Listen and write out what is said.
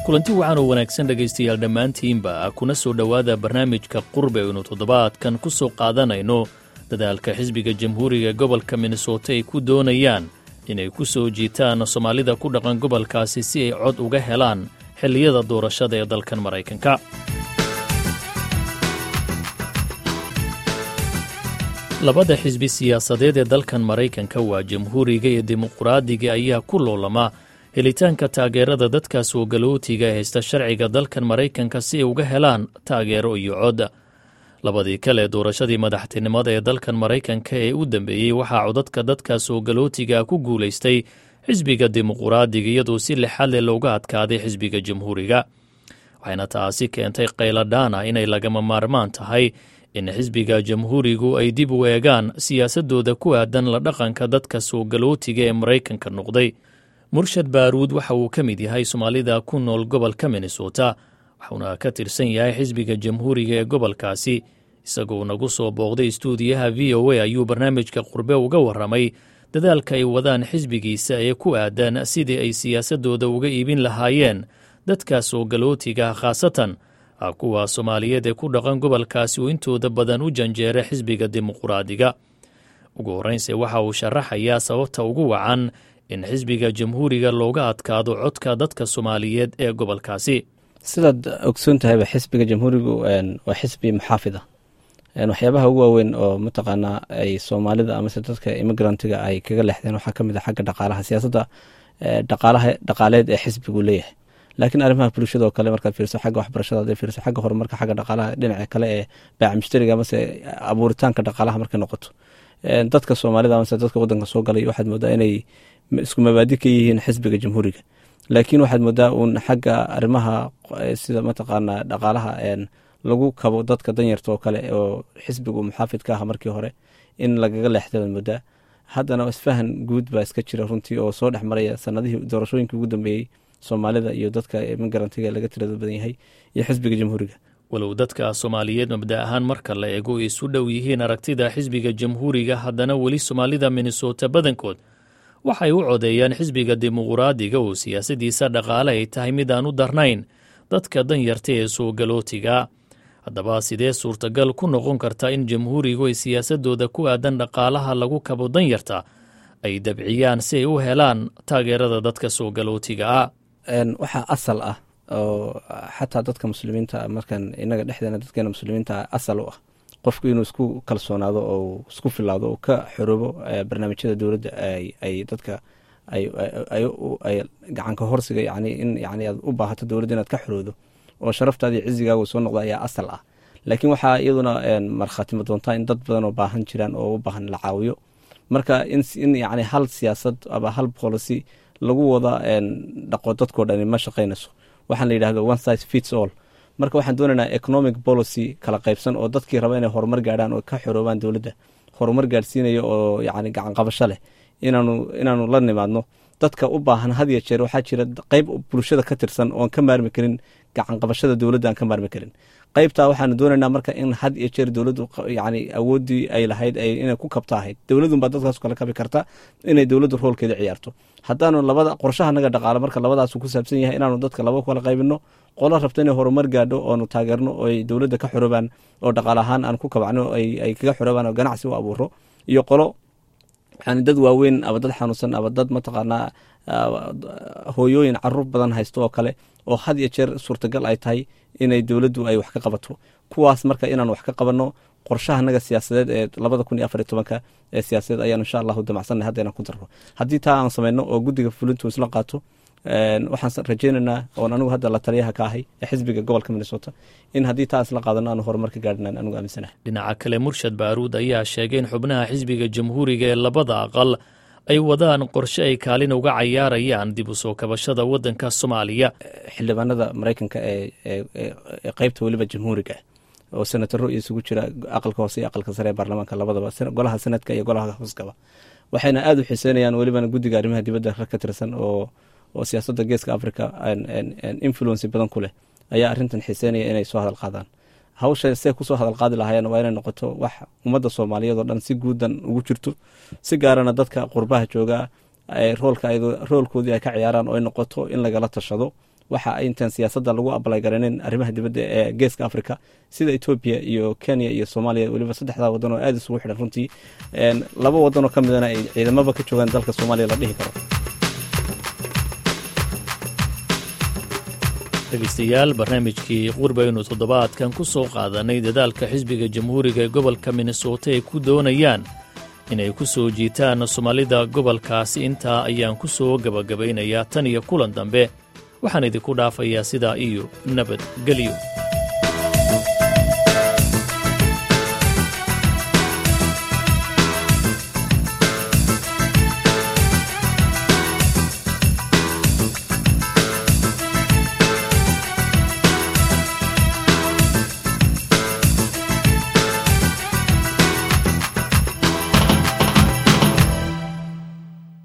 kulanti wacan oo wanaagsan dhegaystayaal dhammaantiinba kuna soo dhowaada barnaamijka qurbe aynu toddobaadkan ku soo qaadanayno dadaalka xisbiga jamhuuriga gobolka minnesota ay ku doonayaan inay ku soo jiitaan soomaalida ku dhaqan gobolkaasi si ay cod uga helaan xilliyada doorashada ee dalkan maraykanka labada xisbi siyaasadeed ee dalkan maraykanka waa jamhuuriga iyo dimuqraadiga ayaa ku loolama helitaanka taageerada dadka soo galootiga ee haysta sharciga dalkan maraykanka si ay uga helaan taageero iyo cod labadii kale doorashadii madaxtinimada ee dalkan maraykanka ee u dambeeyey waxaa codadka dadka soo galootiga ku guulaystay xisbiga dimuqraadiga iyadoo si lixad leh looga adkaaday xisbiga jamhuuriga waxayna taasi keentay qayladhaana inay lagama maarmaan tahay in xisbiga jamhuurigu ay dib u eegaan siyaasadooda ku aadan la dhaqanka dadka soo galootiga ee maraykanka noqday murshad baaruud waxa uu ka mid yahay soomaalida ku nool gobolka minnesota waxuuna ka tirsan yahay xisbiga jamhuuriga ee gobolkaasi isagoo nagu soo booqday istuudiyaha v o a ayuu barnaamijka qurbe uga warramay dadaalka ay wadaan xisbigiisa ee ku aadan sidii ay siyaasadooda uga iibin lahaayeen dadka soo galootiga khaasatan kuwa soomaaliyeed ee ku dhaqan gobolkaasi uu intooda badan u janjeera xisbiga dimuqraadiga ugu horreynse waxa uu sharaxayaa sababta ugu wacan in xisbiga jamhuuriga looga adkaado codka dadka soomaaliyeed ee gobolkaasi sidaad ogsoon tahayba xisbiga jamhuurigu waa xisbi muxaafida waxyaabaha ugu waaweyn oo mataqaanaa ay soomaalida amase dadka imigrantiga ay kaga leexdeen waxaa kamid a xagga dhaqaalaha siyaasadda dhaqaalaha dhaqaaleed ee xisbigu leeyahay laakiin arrimaha bulshada oo kale markaad fiirso xagga waxbarashada hadday fiirso xagga horumarka xagga dhaqaalaha dhinaca kale ee baaca mushtariga amase abuuritaanka dhaqaalaha markay noqoto dadka soomaalida amase dadka wadanka soo galay waxaad moodaa inay isku mabaadi ka yihiin xisbiga jamhuuriga laakiin waxaad moodaa uun xagga arrimaha sida mataqaanaa dhaqaalaha lagu kabo dadka danyarta oo kale oo xisbigu muxaafid ka ah markii hore in lagaga leexda baad moodaa haddana isfahan guud baa iska jira runtii oo soo dhex maraya sanadihii doorashooyinkii ugu dambeeyey soomaalida iyo dadka imigrantiga laga tirada badan yahay iyo xisbiga jamhuuriga walow dadka soomaaliyeed mabda ahaan marka la eego ay isu dhow yihiin aragtida xisbiga jamhuuriga haddana weli soomaalida minnesota badankood waxay u codeeyaan xisbiga dimuqraadiga oo siyaasadiisa dhaqaale ay tahay mid aan u darnayn dadka danyarta ee soo galootiga haddaba sidee suurtagal ku noqon karta in jamhuurigu ay siyaasadooda ku aadan dhaqaalaha lagu kabo danyarta ay dabciyaan si ay u helaan taageerada dadka soo galootiga ah waxaa asal ah oo xataa dadka muslimiinta markan inaga dhexdeena dadkeena muslimiinta asal u ah qofku inuu isku kalsoonaado oo isku filaado oo ka xoroobo barnaamijyada dowladda ay dadka ay gacanka horsiga yani in yani aad u baahato dowladda inaad ka xoroodo oo sharaftaadii cizigaagu soo noqda ayaa asal ah laakiin waxaa iyaduna markhaatimo doontaa in dad badan oo baahan jiraan oo u baahan la caawiyo marka in yani hal siyaasad ama hal policy lagu wada dhaqo dadkoo dhani ma shaqaynayso waxaan la yidhahdo one size fits all marka waxaan doonaynaa economic policy kala qaybsan oo dadkii raba inay horumar gaadhaan oo ka xoroobaan dowladda horumar gaadhsiinaya oo yani gacan qabasho leh inaanu inaanu la nimaadno dadka u baahan had ya jeer waxaa jira qeyb bulshada ka tirsan oon ka maarmi karin gacan qabashada dowladda aan ka maarmi karin qeybtaa waxaanu doonaynaa marka in had iyo jeer dowladdu yani awooddii ay lahayd inay ku kabta ahayd dowladunbaa dadkaas kala kabi karta inay dowladdu roolkeeda ciyaarto haddaanu labada qorshaha naga dhaqaalo marka labadaasu ku saabsan yahay inaanu dadka laba kala qaybino qolo rabta inay horumar gaadho oonu taageerno oo ay dowladda ka xoroobaan oo dhaqaal ahaan aan ku kabacno ay kaga xoroobaan oo ganacsi u abuuro iyo qolo yani dad waaweyn aba dad xanuunsan aba dad mataqaanaa hooyooyin caruur badan haysto oo kale oo had iyo jeer suurtagal ay tahay inay dowladdu ay wax ka qabato kuwaas marka inaan wax ka qabanno qorshahanaga siyaasadeed ee labada kun iyo afar iyo tobanka ee siyaasadeed ayaan insha allahu damacsanay hadda inaan ku darro haddii taa aan samayno oo guddiga fulintu isla qaato waxaan rajaynaynaa oon anigu hadda la taliyaha ka ahay ee xisbiga gobolka minnesota in haddii taa isla qaadano aanu horumar ka gaadhinan anigu aaminsanahay dhinaca kale murshad baaruud ayaa sheegay in xubnaha xisbiga jamhuuriga ee labada aqal ay wadaan qorshe ay kaalin uga cayaarayaan dib u soo kabashada waddanka soomaaliya xildhibaanada maraykanka ee qeybta weliba jamhuuriga oo senataro isugu jira aqalka hoose iyo aqalka sare ee baarlamaanka labadaba golaha senadka iyo golaha hooskaba waxayna aada u xiiseynayaan welibana guddiga arrimaha dibadda rag ka tirsan oo oo siyaasadda geeska africa influency badan ku leh ayaa arrintan xiiseynaya inay soo hadal qaadaan hawsha see kusoo hadal qaadi lahaayeen waa inay noqoto wax ummadda soomaaliyeed oo dhan si guudan ugu jirto si gaarana dadka qurbaha joogaa roolka roolkoodii ay ka ciyaaraan oo ay noqoto in lagala tashado waxa intaan siyaasadda lagu abalay garaneen arrimaha dibadda ee geeska africa sida etoobiya iyo kenya iyo soomaaliya weliba saddexdaa wadan oo aada isugu xidhan runtii laba wadan oo ka midana ay ciidamaba ka joogaan dalka soomaaliya la dhihi karo dhegeystayaal barnaamijkii qurbaynu toddobaadkan ku soo qaadanay dadaalka xisbiga jamhuuriga ee gobolka minnesota ay ku doonayaan inay ku soo jiitaan soomaalida gobolkaasi intaa ayaan ku soo gebagabaynayaa tan iyo kulan dambe waxaan idinku dhaafayaa sidaa iyo nabadgelyo